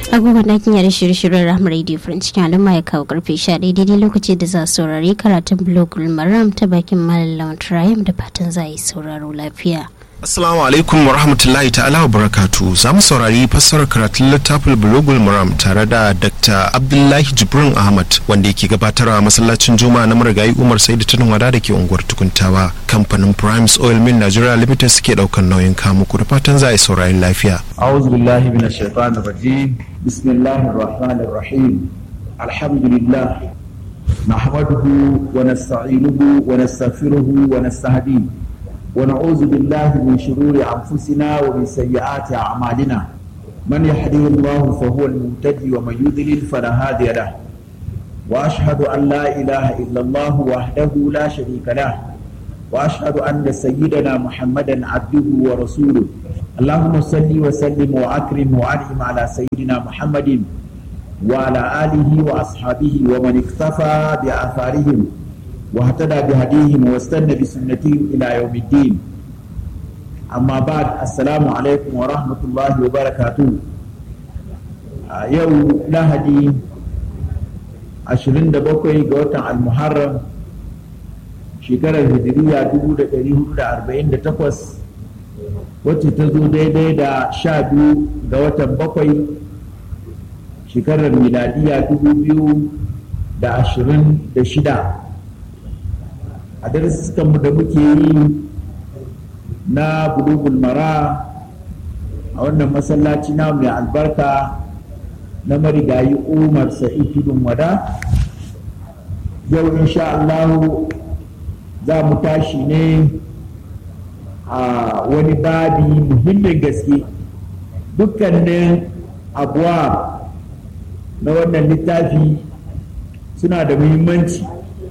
agogon ɗakin yare shirye-shiryen rahama radio france cikin al'umma ya kawo karfe 11 daidai lokaci da za a saurari karatun blogul maram ta bakin malam trium da fatan za a yi sauraro lafiya Assalamu alaikum wa rahmatullahi ta'ala wa barakatu za mu saurari fassarar karatun littafin bulogul maram tare da Dr. Abdullahi Jibrin Ahmad wanda yake gabatarwa masallacin Juma'a na marigayi Umar Saidu Tunin Wada da ke unguwar Tukuntawa kamfanin Primes Oil Mill Nigeria Limited suke daukan nauyin kamu ku da fatan za a yi saurari lafiya. أعوذ بالله من الشيطان الرجيم بسم الله الرحمن الرحيم الحمد لله نحمده ونستعينه ونستغفره ونستهديه ونعوذ بالله من شرور أنفسنا ومن سيئات أعمالنا من يهده الله فهو المهتدي ومن يضلل فلا هادي له وأشهد أن لا إله إلا الله وحده لا شريك له وأشهد أن سيدنا محمدا عبده ورسوله اللهم صل وسلم وأكرم وأنعم على سيدنا محمد وعلى آله وأصحابه ومن اكتفى بآثارهم واهتدى بهديهم واستنى بسنتهم إلى يوم الدين أما بعد السلام عليكم ورحمة الله وبركاته يوم لهدي عشرين دبوكي قوتا المحرم shekarar hijiriya 1448 wacce ta zo daidai da sha biyu ga watan bakwai shekarar miladiya 2026 a darussanmu da muke yi na bulugul mara a wannan masallaci na mai albarka na marigayi umar sa'id tudun wada yau insha Allahu za mu tashi ne a wani babi muhimmin gaske dukkanin abuwa na wannan littafi suna da muhimmanci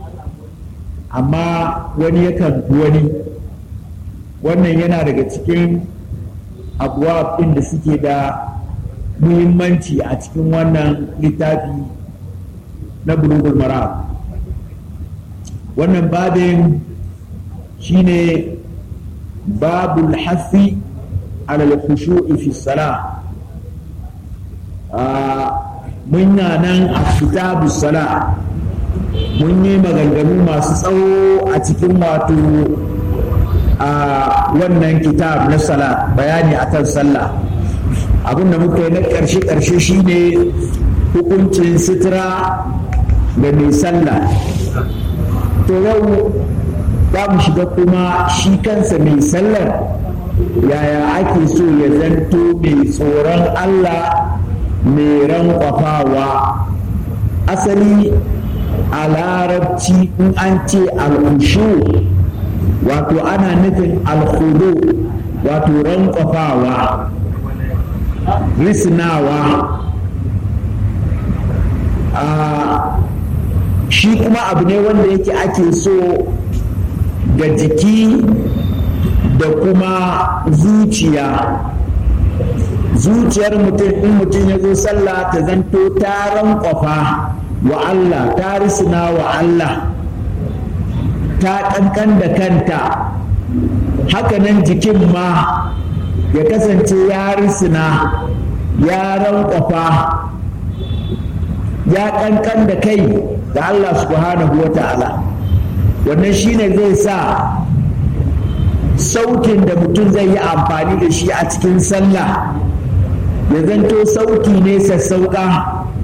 amma wani yakan fi wani wannan yana daga cikin abuwa ɗin da suke da muhimmanci a cikin wannan littafi na bulugul mara wannan babin shine babul hafi alal khushu'i fi salah mun nan a kitabu sala mun yi maganganu masu tsawo a cikin wato a wannan kitab na sala bayani akan sallah abinda muka yi na ƙarshe-ƙarshe shine hukuncin sutura da mai sallah to yau za mu shiga kuma shi kansa mai sallar yaya ake so ya zanto mai tsoron Allah mai rankwafawa asali a larabci in an ce al'ushu wato ana nufin alhudu wato rankwafawa risnawa a shi kuma abu ne wanda yake ake so ga jiki da kuma zuciya zuciyar mutum in mutum ya zo sallah ta zanto ta rankwafa wa Allah ta risina wa Allah ta kankan da kanta hakanan jikin ma ya kasance ya risina ya rankwafa ya kankan da kai da Allah subhanahu wa ta'ala wannan shine zai sa sautin da mutum zai yi amfani da shi a cikin sallah ya zanto sauti ne sassauƙa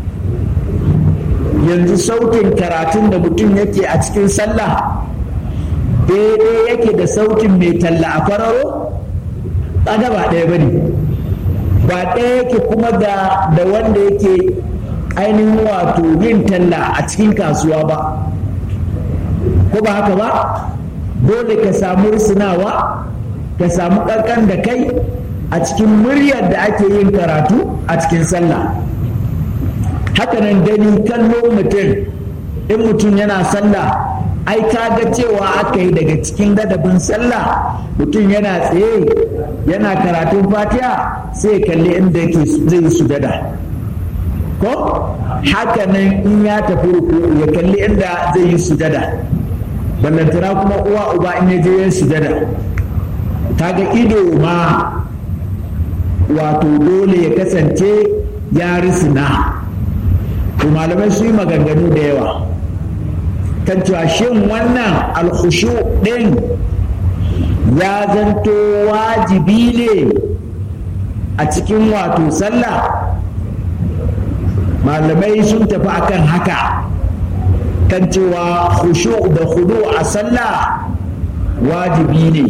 yanzu sautin karatun da mutum yake a cikin sallah daidai yake da sautin mai talla a kwararo ƙada ba ɗaya ba ne ba ɗaya yake kuma da wanda yake ainihin wato yin talla a cikin kasuwa ba ko ba haka ba dole ka samu risinawa ka samu ƙarƙan da kai a cikin muryar da ake yin karatu a cikin sallah hakanan gani kallo mutum in mutum yana sallah ai ka ga cewa aka yi daga cikin gadabin sallah mutum yana tsaye yana karatun fatiha sai kalli inda yake zai sujada ko hakanan in ya tafi ruku ya kalli inda zai yi sujada ballantana kuma uwa uba in ya je yin sujada kaga ido ma wato dole ya kasance ya risina to malamai su yi maganganu da yawa kan cewa shin wannan alkhushu ɗin ya zanto wajibi ne a cikin wato sallah malamai sun tafi akan haka kan cewa khushu da khudu a sallah wajibi ne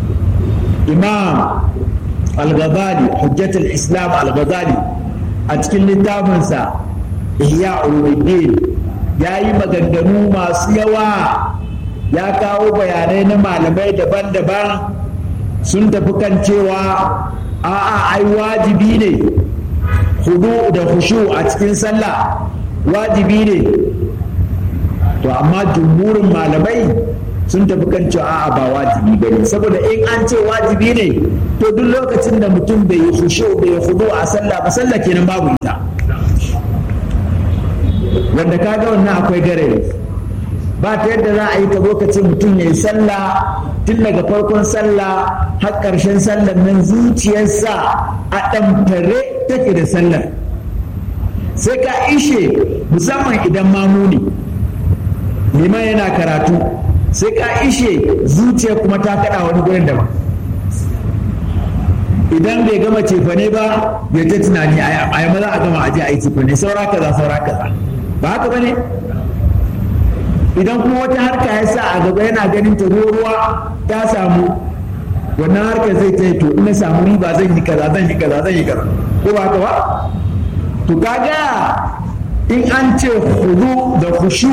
imam al-ghazali hujjatul islam al-ghazali a cikin littafinsa ihya ulumuddin ya yi maganganu masu yawa ya kawo bayanai na malamai daban-daban sun tafi kan cewa a'a ai wajibi ne hudu da hushu a cikin sallah wajibi ne to amma jumhurin malamai sun tafi kan cewa a'a ba wajibi ba ne saboda in an ce wajibi ne to duk lokacin da mutum bai yi hushu bai yi hudu a sallah ba sallah kenan babu ita wanda kaga wannan akwai gare ba ta yadda za a yi ka ka ce mutum ya yi sallah tun daga farkon sallah har ƙarshen sallar nan zuciyarsa a ɗamfare take da sallar sai ka ishe musamman idan mamuni liman yana karatu sai ka ishe zuciya kuma ta kaɗa wani gurin daban idan bai gama cefane ba ya ta tunani a yi maza a gama aje a yi cefane saura kaza saura kaza ba haka ba ne idan kuma wata harka ya sa a gaba yana ganin ta ruwa ta samu wannan harkar zai ta yi to ina samu riba zan yi kaza zan yi kaza zan yi kaza ko ba haka ba to kaga in an ce hudu da khushu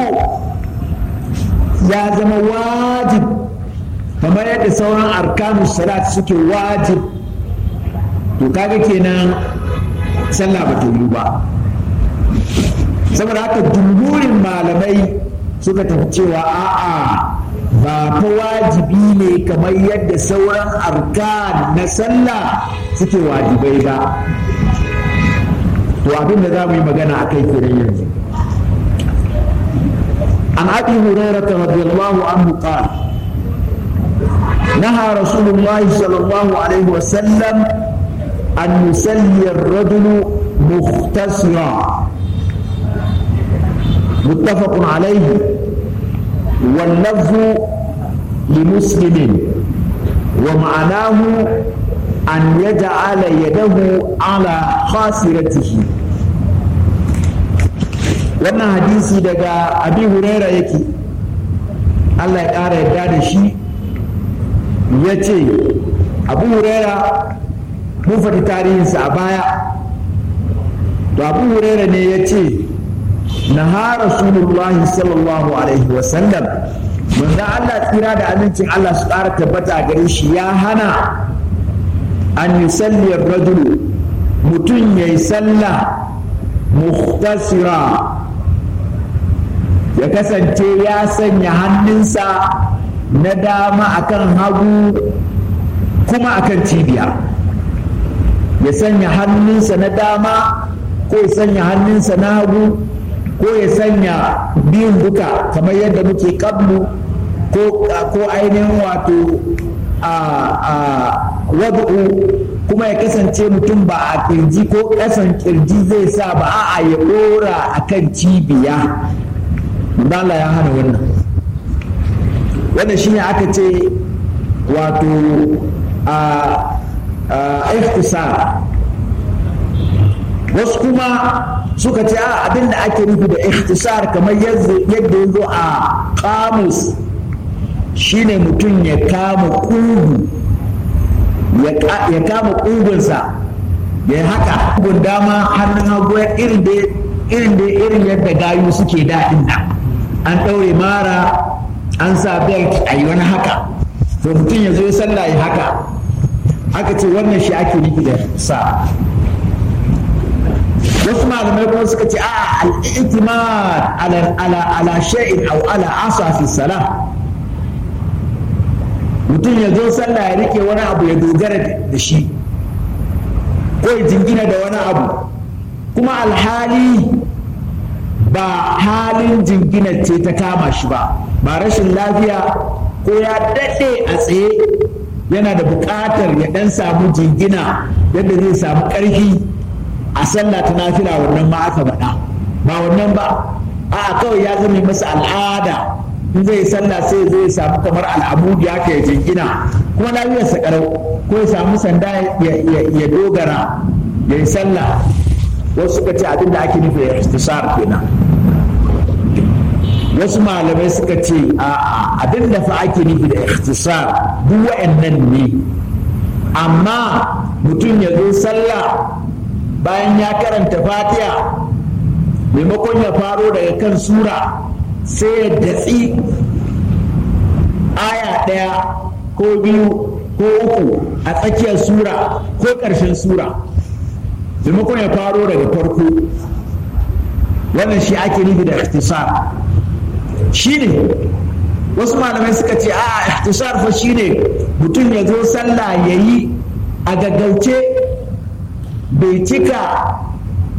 ya zama wajib kamar yadda sauran arkanu salat suke wajib to kaga kenan sallah ba ta yi ba saboda haka jumhurin malamai suka tafi cewa a'a ba fa wajibi ne kamar yadda sauran arkan na sallah suke wajibai ba to abin da za mu yi magana a kai kenan yanzu عن ابي هريره رضي الله عنه قال نهى رسول الله صلى الله عليه وسلم ان يصلي الرجل مختصرا متفق عليه واللفظ لمسلم ومعناه أن يجعل يده على خاسرته wannan hadisi daga abi huraira yake Allah ya ƙara yadda da shi ya ce abu huraira mun faɗi tarihinsa a baya to abu huraira ne ya ce naha rasulullahi sallallahu alaihi wasallam manzo Allah tsira da amincin Allah su ƙara tabbata gare shi ya hana an yusalli rajulu mutum yayi sallah mukhtasira ya kasance ya sanya hannunsa na dama akan hagu kuma akan cibiya ya sanya hannunsa na dama ko ya sanya hannunsa na hagu ko ya sanya biyun duka kamar yadda muke kablu ko ainihin wato a wadu'u kuma ya kasance mutum ba a kirji ko ƙasan kirji zai sa ba a'a ya ɗora a kan cibiya Allah ya hana wannan wannan shine aka ce wato a ikhtisar wasu kuma suka ce a abin da ake nufi da ikhtisar kamar yadda ya zo a kamus shine mutum ya kama kugu ya kama kugunsa ya haka kugun dama hannun hagu irin da irin da irin yadda gayu suke daɗin nan an ɗaure mara an sa belt a yi wani haka to mutum ya zo ya sallah ya haka aka ce wannan shi ake nufi da sa wasu malamai kuma suka ce a al-i'timad ala ala ala shay'in aw ala asa fi salah mutum ya zo sallah ya rike wani abu ya dogara da shi ko ya jingina da wani abu kuma alhali ba halin jingina ce ta kama shi ba ba rashin lafiya ko ya daɗe a tsaye yana da buƙatar ya ɗan samu jingina yadda zai samu ƙarfi a sallah ta nafila wannan ma aka faɗa ba wannan ba a kawai ya zama masa al'ada in zai sallah sai zai samu kamar al'amudi haka ya jingina kuma lafiyarsa karau ko ya samu sanda ya dogara ya yi sallah wasu suka ce abin da ake nufi ya istisar kenan wasu malamai suka ce a abin da fa ake nufi da ikhtisar duk wa'annan ne amma mutum ya zo sallah bayan ya karanta fatiha maimakon ya faro daga kan sura sai ya datsi aya ɗaya ko biyu ko uku a tsakiyar sura ko ƙarshen sura maimakon ya faro daga farko wannan shi ake nufi da ikhtisar shi ne wasu malamai suka ce a ikhtisar fa shi ne mutum ya zo sallah ya yi a gaggauce bai cika